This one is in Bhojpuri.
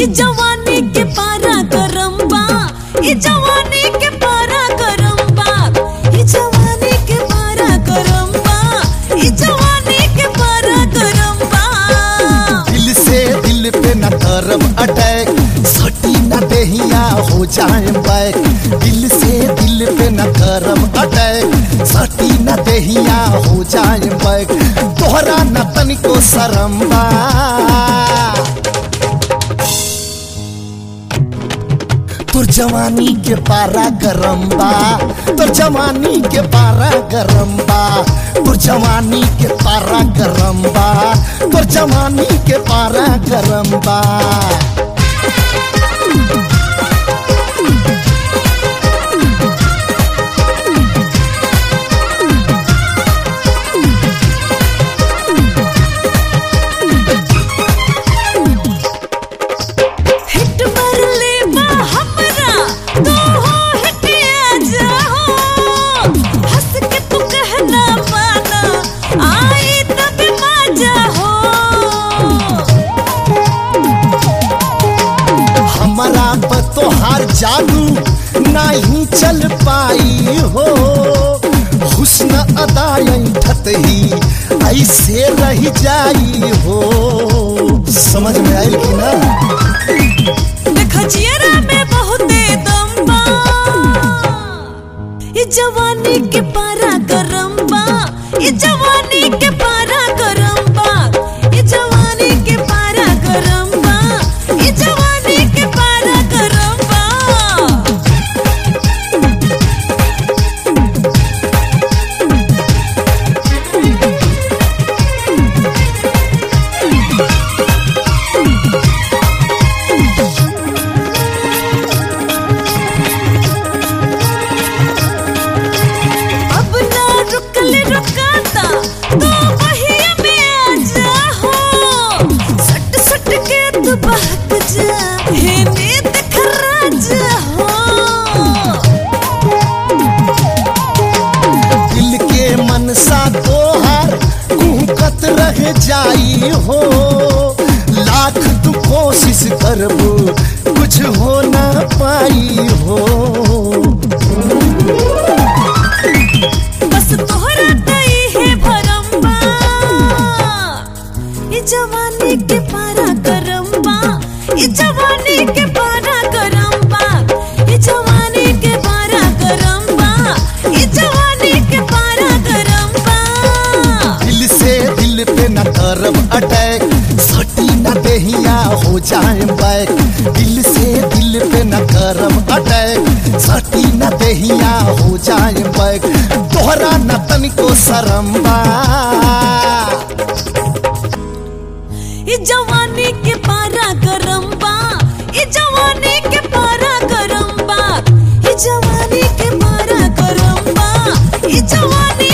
जवानी के पारा गरम बा ई जवानी के पारा गरम बा ई जवानी के पारा गरम बा ई जवानी के पारा गरम बा दिल से दिल पे न करब अटैक सटी न देहिया हो जाए बैक दिल से दिल पे न करब अटैक सटी न देहिया हो जाए बैक तोहरा न तनिको शरम बा तोर जवानी के पारा गरम बा तोर जवानी के पारा गरम बा तोर जवानी के पारा गरम बा तोर जवानी के पारा गरम बा हिट मार ले बा हमरा तू हो हिटिया जाओ हंस के तू कहना माना आई तब मजा हो हमारा पर तोहार जादू नहीं चल पाई हो हुस्न अदाई ठतही ऐसे रह जाई हो समझ में आयल कि ना देखो जियरा में बहुते दम बा ये जवानी के पारा गरम बा ये जवानी के पारा गरम बा ये जवानी के पारा गरम बा ये जवानी के पारा गरम बा अब ना रुकल रुकाता तो वही में आ जा हो सट सट के तू बहक जा हे नीत खरा जा हो दिल के मनसा तोहार कुहकत रह जाई हो लाख तू कोशिश करबू कुछ हो ना पाई हो बस तोहरा तई है भरम्बा ये जवानी के पारा गरम्बा ये जवानी के पारा गरम्बा ये जवानी के पारा गरम्बा ये जवानी के पारा गरम्बा दिल से दिल पे न करब अटैक सटी न देहिया हो जाए बैक दिल से दिल पे न करब अटैक सटी न देहिया हो जाए बैक तोहरा न तनिको शरम बा ये जवानी के पारा गरम्बा ये जवानी के पारा गरम्बा ये जवानी के पारा गरम्बा ये जवानी